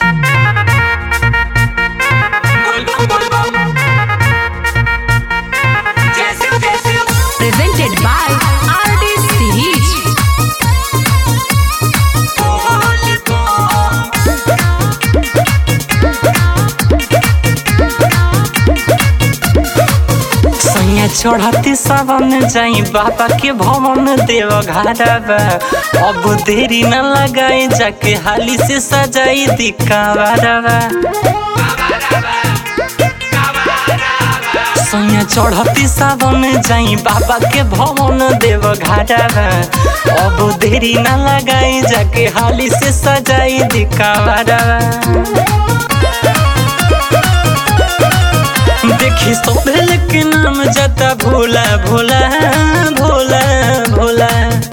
Presented by RD Series. सैया चढ़ती सावन जाई बाबा के भवन देव घरवा अब देरी न लगाई जाके हाली से सजाई दिखावा सैया चढ़ती सावन जाई बाबा के भवन देव घरवा अब देरी न लगाई जाके हाली से सजाई दिखावा देखी सोहेल के नाम जता भोला भोला भोला भोला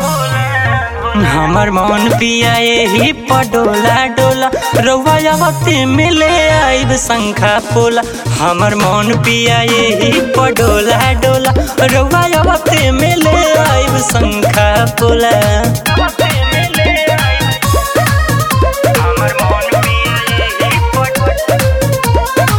हमर मन पिया यही पडोला डोला रउआ आवते मिले आइब शंखा पोला हमर मन पिया यही पडोला डोला रउआ आवते मिले आइब शंखा पोला हमर मन पिया यही पडोला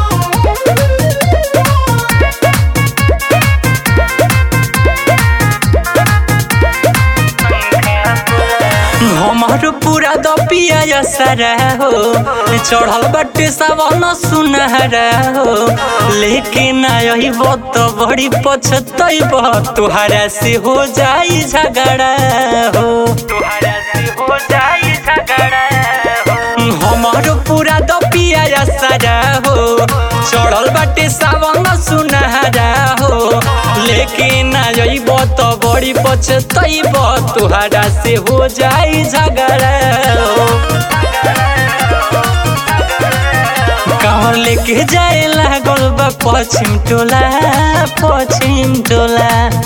हमार पूरा दपिया सारा हो चढ़ल बटे सावन सुनहरा हो लेकिन आई तो बड़ी पछतैब तुहरा से हो जाई झगड़ा हो तुहरा से हो जाई झगड़ा हमार पूरा दपिया सारा हो चढ़ल बाटे सावन सुनहरा हो लेकिन आइब तो बड़ी पछतैब तुहरा से हो जाई झगड़ा हो कांवर लेके जाए लागल बा पश्चिम टोला पश्चिम टोला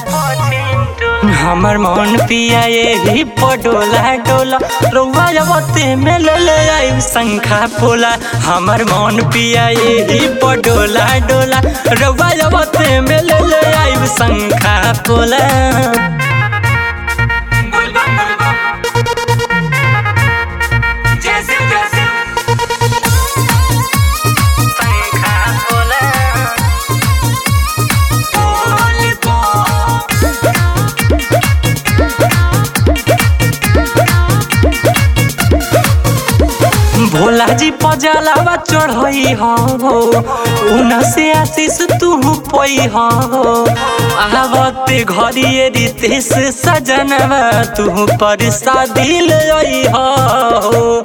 हमर मन पिया यही पडोला डोला रउआ जबते में ले ले आइब शंखा पोला हमर मन पिया यही पडोला डोला रउआ जबते में ले ले आइब शंखा पोला शंखा पोला भोला जी पजलावा चढ़ई हो उन से आशीष तू पई हो आवते घरिए रितेश सजनवा तू पर शादी लई हो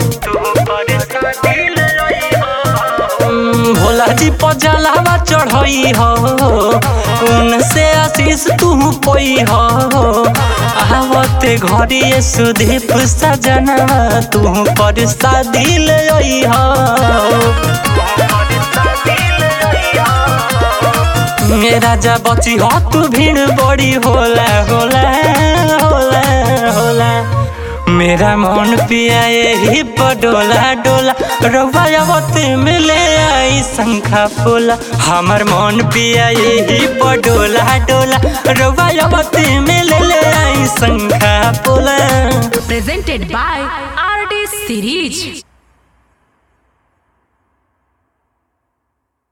भोला जी पजलावा चढ़ई हो उन से आशीष तू पई हो आवते घरिए सुदीप सजनवा तू पर शादी लई हो मेरा जा बची हो तू भीड़ बड़ी होला होला होला होला मेरा मन पिया यही पडोला डोला रउआ आवते मिले आई शंखा पोला हमर मन पिया यही पडोला डोला रउआ आवते मिले आई शंखा पोला Presented by RD Series.